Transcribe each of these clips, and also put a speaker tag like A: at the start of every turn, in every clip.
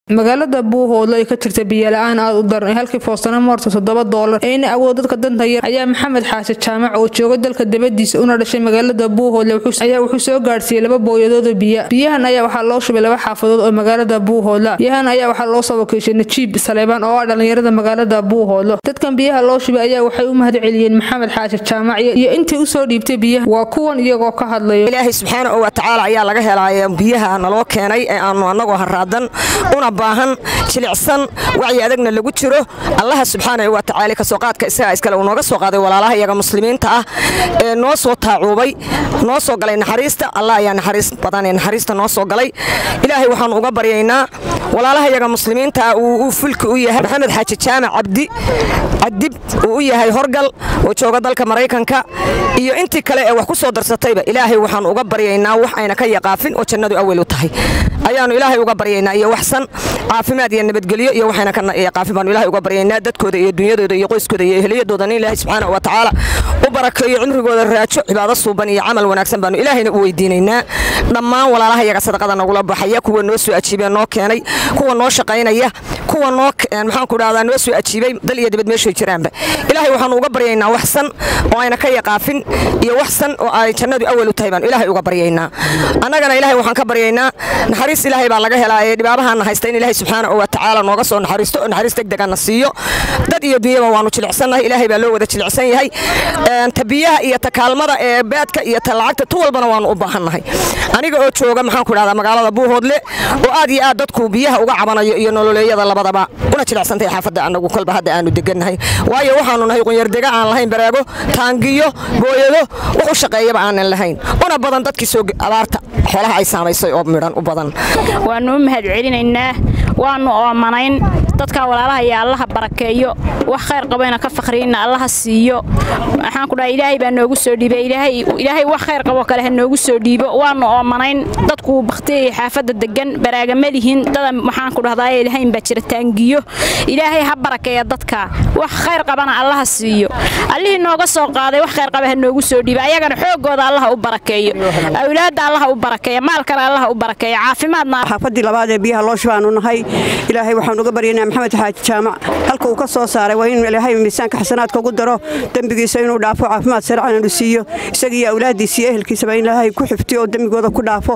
A: magaalada buuhoodlo ay ka jirta biyola-aan aad u daran ee halkii foostana moorta toddoba doolar ee ina awood dadka danta yar ayaa maxamed xaashi jaamac oo jooga dalka dabadiisa una dhashay magaalada buuhoodle ayaa wuxuu soo gaadhsiiyey laba booyadoodoo biya biyahan ayaa waxaa loo shubay laba xaafadood oo magaalada buuhoodla biyahan ayaa waxaa loo soo wakiishay najiib saleebaan oo ah dhallinyarada magaalada buuhoodlo dadkan biyaha loo shubay ayaa waxay u mahad celiyeen maxamed xaashi jaamac iyo intii usoo dhiibtay biyaha waa kuwan iyagoo ka hadlayo
B: ilaahay subxaanahu wa tacaala ayaa laga helaaye biyaha naloo keenay ee aanu annagoo haraadan una baahan jilicsan wacyi adagna lagu jiro allaha subxaanahu wa tacaala kasoo qaadka isagaa iskale uu nooga soo qaaday walaalaha iyaga muslimiinta ah ee noo soo taacuubay noo soo galay naxariista allah ayaa naxariis badan ee naxariista noo soo galay ilaahay waxaanu uga baryaynaa walaalaha iyaga muslimiinta ah uu fulki u yahay maxamed xaaji jaamac cabdi cadib uu u yahay horgal oo jooga dalka maraykanka iyo intii kale ee wax ku soo darsatayba ilaahay waxaanu uga baryaynaa wax ayna ka yaqaafin oo jannadu awel u tahay ayaanu ilaahay uga baryaynaa iyo waxsan caafimaad iyo nabadgelyo iyo waxayna ka yaqaafin baanu ilaahay uga baryaynaa dadkooda iyo dunyadooda iyo qoyskooda iyo ehliyadooda in ilaahay subxaanahu wa tacaala u barakeeyo cimrigooda raajo cibaado suuban iyo camal wanaagsan baanu ilaahayna u weydiinaynaa dhammaan walaalaha iyaga sadaqada nagula baxaya kuwa noo soo ajiibee noo keenay kuwa noo shaqaynaya kuwa noo maxaanku dhahdaa noo soo ajiibay dal iyo dibad meeshay jiraanba ilaahay waxaanu uga baryaynaa waxsan oo ayna ka yaqaafin iyo waxsan oo ay jannadu awal u tahay baanu ilaahay uga baryaynaa annagana ilaahay waxaan ka baryaynaa naxariis ilaahay baa laga helaa ee dhibaabahaana haysta in ilaahay subxaanahu wa tacaala nooga soo naxariisto oo naxariis degdegana siiyo dad iyo dunyaba waanu jilicsannahay ilaahay baa loo wada jilicsan yahay ta biyaha iyo ta kaalmada ee baadka iyo ta lacagta tu walbana waanu u baahannahay aniga oo jooga maxaanku dhahdaa magaalada buuhoodle oo aad iyo aad dadku biyaha uga cabanayo iyo nololeeyada labadaba una jilicsantahay xaafadda annagu kolba hadda aanu degannahay waayo waxaanu nahay qunyardega aan lahayn baraago taangiyo booyado wax u shaqeeyaba aanan lahayn una badan dadkii soo abaarta xoolaha ay saamaysay oo midhan u badan
C: waannu u mahad celinaynaa waannu oomanayn dadka walaalaha iyo allaha barakeeyo wax khayr qabayna ka fakhriinna allaha siiyo waxaan ku dhahay ilaahay baa noogu soo dhiibay ilaahay wax khayr qabo kale ha noogu soo dhiibo waannu oomanayn dadku bakhtiyay xaafadda degan baraaga ma lihin dada waxaan ku dhahdaa lahayn baa jira taangiyo ilaahay ha barakeeya dadka wax khayr qabana allaha siiyo allihii nooga soo qaaday wax khayr qaba ha noogu soo dhiiba ayagana xoogooda allaha u barakeeyo awlaadda allaha u barakeeya maalkana allaha u barakeeya caafimaadna
D: xaafadii labaad ee biyaha loo shubaanu nahay ilaahay waxaan uga baryaynaa maxamed xaaji jaamac halka uu ka soo saaray waa in ilaahay miisaanka xasanaadka ugu daro dembigiisa inuu dhaafo caafimaad sarcan inu siiyo isaga iyo awlaaddiisa iyo ehelkiisaba in ilaahay ku xiftiyo oo dembigooda ku dhaafo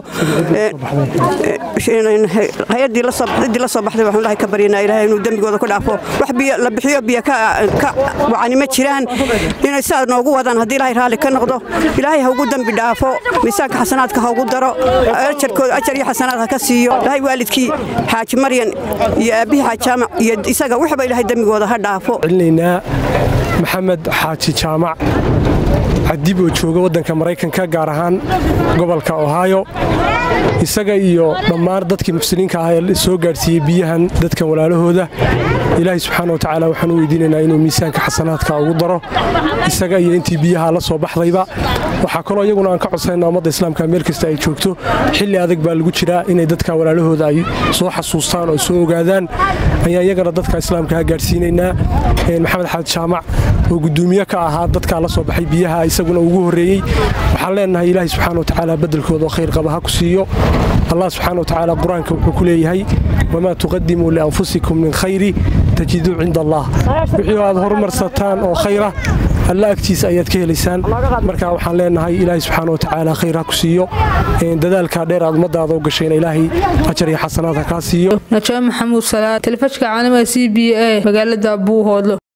D: hay-addii la soo baxday waxaan ilahay ka baryaynaa ilaahay inuu dembigooda ku dhaafo wax biyo la bixiyo biyo ka wacani ma jiraan inay sidaas noogu wadaan haddii ilaahay raalli ka noqdo ilaahay ha ugu dembi dhaafo miisaanka xasanaadka ha ugu daro ajarkooda ajar iyo xasanaad ha ka siiyo ilaahay waalidkii xaaji maryan iyo aabbihii xaaji jaamac iyo isaga waxba ilaahay dembigooda ha dhaafo
E: celinaynaa maxamed xaaji jaamac cadib oo jooga waddanka maraykanka gaar ahaan gobolka ohaayo isaga iyo dhammaan dadkii muxsiniinka ah ee soo gaadhsiiyey biyahan dadkan walaalahooda ilaahay subxaana watacaala waxaan u weydiinaynaa inuu miisaanka xasanaadka ugu daro isaga iyo intii biyaha la soo baxdayba waxaa kaloo iyaguna aan ka codsanayna ummadda islaamka meel kasta ay joogto xilli adag baa lagu jiraa inay dadka walaalahooda ay soo xasuustaan oo soo ogaadaan ayaan iyagana dadka islaamkaha gaadhsiinaynaa maxamed xamed jaamac oo gudoomiye ka ahaa dadkaa la soo baxay biyaha isaguna ugu horreeyey waxaan leenahay ilaahay subxaana watacaala beddelkooda oo khayr qaba ha ku siiyo allah subxaana watacaala qur-aanka wuxuu ku leeyahay wamaa tuqadimuu lianfusikum min khayri tajiduu cinda allah wixii aad horumarsataan oo khayra alla agtiisa ayaad ka helaysaan marka waxaan leenahay ilaahay subxaana watacaala khayr ha ku siiyo dadaalkaa dheer aad ummadaada u gashayna ilaahay ajar iyo xasanaad ha kaa siiyo
A: najaa maxamuud salaad telefishka caalamiga c b a magaalada buuhoodlo